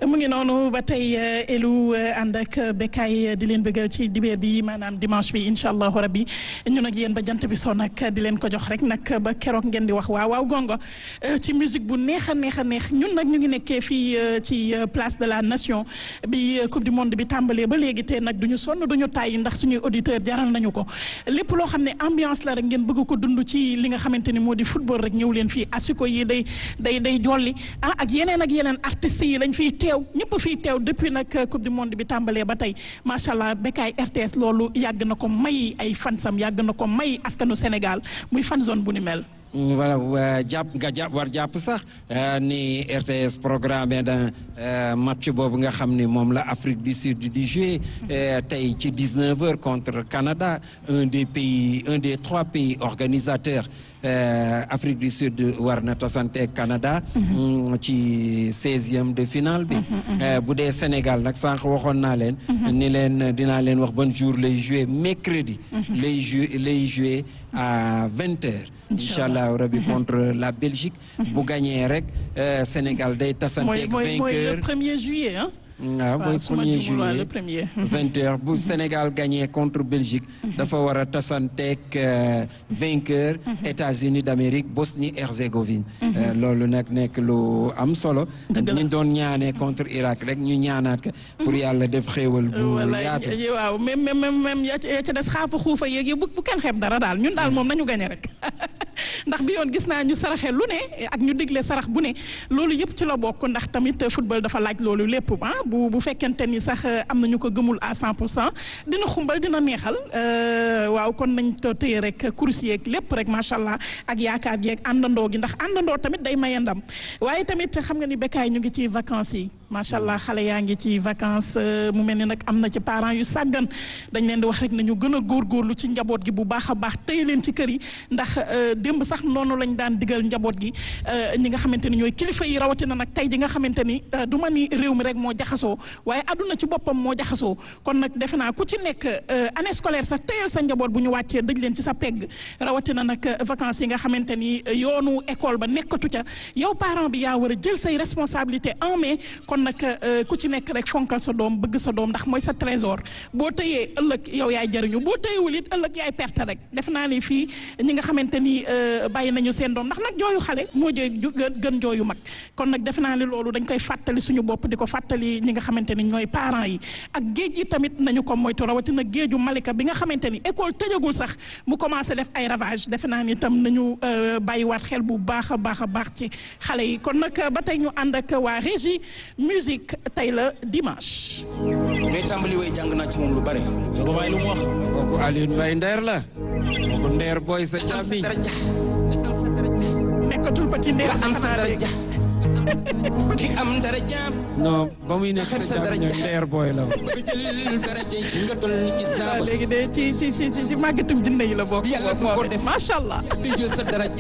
mu ngi noonu ba tey elu ànd ak bekkaay di leen bëggal ci dibeer bi maanaam dimanche bi incha allahu rabbi ñun ak yéen ba jant bi soo nag di leen ko jox rek nag ba keroog ngeen di wax waaw waaw gongo ci musique bu neex a neex a neex ñun nag ñu ngi nekkee fii ci place de la nation bi coupe du monde bi tàmbalee ba léegi te nag duñu sonn duñu tàyyi ndax suñuy auditeur jaral nañu ko lépp loo xam ne ambiance la rek ngeen bëgg ko dund ci li nga xamante ni moo di football rek ñëw leen fii asiko yi day day day jolli ah ak yeneen ak yeneen artistes yi lañ fiy teew ñëpp fiy teew depuis nag coupe du monde bi tàmbalee ba tey macha allah bekkaay RTS loolu yàgg na ko may ay fansam yàgg na ko may askanu Sénégal muy fan zone bu ni mel. voilà jàpp nga jàpp war jàpp sax ni RTS programmé da match boobu nga xam ni moom la Afrique du Sud di jouer tey ci 19 heures contre Canada un des pays un des trois pays organisateurs Afrique du Sud war na tasante Canada ci seizième de finale bi bu dee Sénégal nag sànq waxoon naa leen ni leen dinaa leen wax ban jour lay jouer mercredi lay jouer lay jouer à vingt heures incha allah rabi contre la Belgique bu gagné rek Sénégal day tasanteeg vainqueur mooy le premier juillet ah waaw mooy premier juillet le premier vingt heures bu Sénégal gagné contre Belgique dafa war a tasanteeg vainqueur États-Unis d'Amérique Bosnie Herzégovine loolu nag nekk lu am solo ñu doon ñaanee contre Irak rek ñu ñaanaat ko pour yàlla def xéewal bu yaatu waaw même même même ya ca des xaafa xuufa yéeg bu bu kenn xeeb dara daal ñun daal moom nañu gagné rek ndax bi yoon gis naa ñu saraxe lu ne ak ñu digle sarax bu ne loolu yëpp ci la bokk ndax tamit football dafa laaj loolu lépp ah bu bu fekkente ni sax am na ñu ko gëmul à 100 pour cent dina xumbal dina neexal waaw kon nañ ko téye rek kurus yeeg lépp rek macha allah ak yaakaar yeeg àndandoo gi ndax àndandoo tamit day maye ndam waaye tamit xam nga ni bekkaay ñu ngi ci vacances yi macha allah xale yaa ngi ci vacances mu mel ni nag am na ci parents yu sàggan dañ leen di wax rek nañu gën a góorgóorlu ci njaboot gi bu baax a baax téye leen ci kër yi ndax démb sax noonu lañ daan digal njaboot gi ñi nga xamante ni ñooy kilifa yi rawatina nag tey ji nga xamante ni du ma ni réew mi rek moo jaxasoo waaye àdduna ci boppam moo jaxasoo kon nag defe naa ku ci nekk année scolaire sax téyal sa njaboot bu ñu wàccee dëj leen ci sa pegg rawatina nag vacances yi nga xamante ni yoonu école ba nekkatu ca yow parent bi yaa war a jël say responsabilité en main kon nag ku ci nekk rek fonkal sa doom bëgg sa doom ndax mooy sa trésor boo tëyee ëllëg yow yaay jëriñu boo tëyewul it ëllëg yaay perte rek def naa ni fii ñi nga xamante ni bàyyi nañu seen doom ndax nag jooyu xale moo jëy gën jooyu mag kon nag def naa ni loolu dañ koy fàttali suñu bopp di ko fàttali ñi nga xamante ni ñooy parents yi ak géej yi tamit nañu ko moytu rawatina géeju Malika bi nga xamante ni école tëjagul sax mu commencé def ay ravage defe naa ni tam nañu bàyyiwaat xel bu baax a baax a baax ci xale yi kon nag ba tey ñu ànd ak waa régie musique tey la dimanche. ngay tàmbali way jàng naa ci moom lu bare. Jogo Baye lu mu wax. kooku Alioune Mbaye Nder la. kooku Nder boy sa càmmiñ. nekkatul petit Nder nga am sa daraja. ki am daraja. non ba muy nekk sa càmmiñ Nder boy la. bëgg jël daraja ci nga toll ci saaba. léegi de ci ci ci ci màggatum jinne yi la bokk. yàlla bu ko def macha allah. di jël sa daraja.